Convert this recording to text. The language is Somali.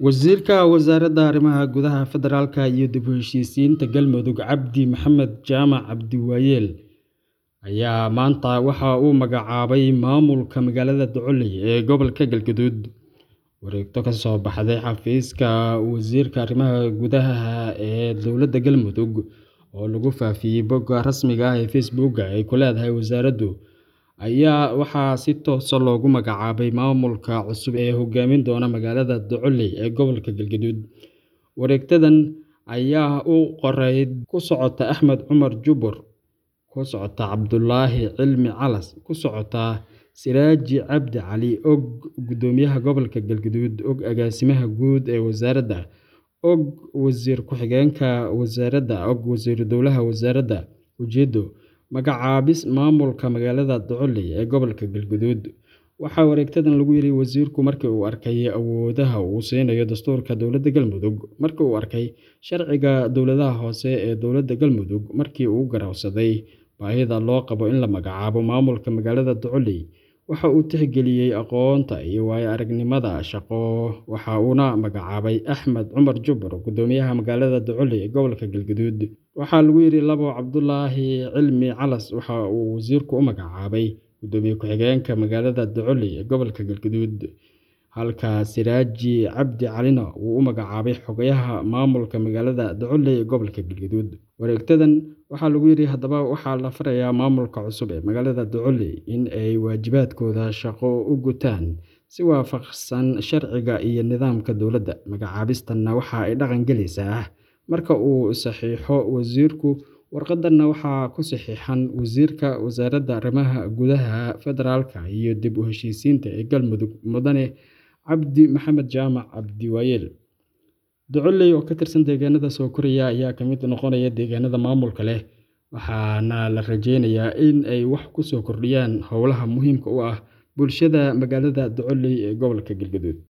Wasiirka Wasaaradda Arrimaha Gudaha Federaalka iyo dib u heshiisiinta Galmudug Cabdi Maxamed Jaamac Cabdiwaayeel ayaa maanta waxa uu magacaabay maamulka magaalada Duculey ee gobolka Galgaduud. Wareegto ka soo baxday xafiiska Wasiirka Arrimaha Gudaha ee Dowladda Galmudug oo lagu faafiyay bogga rasmiga ah ee Facebook ay ku leedahay wasaaraddu, ayaa waxaa si toos ah loogu magacaabay maamulka cusub ee hogaamin doona magaalada Duculey ee gobolka Galgaduud. Wareegtadan ayaa u qorayd ku socota Axmed Cumar Jubur, ku socota Cabdulaahi Cilmi Calas, ku socota Siraaji Cabdi Cali Og Gudoomiyaha Gobolka Galgaduud Og Agaasimaha Guud ee Wasaaradda Og Wasiir Ku-xigeenka Wasaaradda Og Wasiiru Dowlaha Wasaaradda Ujeeddo Magacaabis Maamulka magaalada Duculey ee gobolka Galgaduud. Waxaa wareegtadan lagu yiri wasiirku markii uu arkay awoodaha uu siinayo dastuurka dowladda Galmudug, markii uu arkay sharciga dowladaha hoose ee dowladda Galmudug, markii uu garowsaday baahida loo qabo in la magacaabo maamulka magaalada Duculey, waxa uu tixgeliyay aqoonta iyo waayo-aragnimada shaqo waxa uuna magacaabay Axmed Cumar Jubur Gudoomiyaha magaalada Duculey ee gobolka Galgaduud. Waxaa lagu yiri labo Cabdulaahi Cilmi Calas waxa uu wasiirku u magacaabay Gudoomiye Ku-xigeenka magaalada Duculey ee gobolka Galgaduud, halka Siraaji Cabdi Calina uu u magacaabay Xogayaha Maamulka magaalada Duculey ee gobolka Galgaduud. Wareegtadan waxaa lagu yiri Haddaba waxaa la farayaa maamulka cusub ee magaalada Duculey in ay waajibaadkooda shaqo u gutaan si waafaqsan sharciga iyo nidaamka dowladda. Magacaabistanna waxa ay dhaqan galaysaa marka uu saxiixo wasiirku. Warqaddan waxaa ku saxiixan Wasiirka Wasaaradda Arrimaha Gudaha Federaalka iyo dib u heshiisiinta ee Galmudug Mudane Cabdi Maxamed Jaamac Cabdiwaayeel. Duculey oo ka tirsan deegaanada soo koraya ayaa ka mid noqonaya deegaanada maamulka leh, waxaana la rajeynayaa in ay wax ku soo kordhiyaan howlaha muhiimka u ah bulshada magaalada Duculey ee gobolka Galgaduud.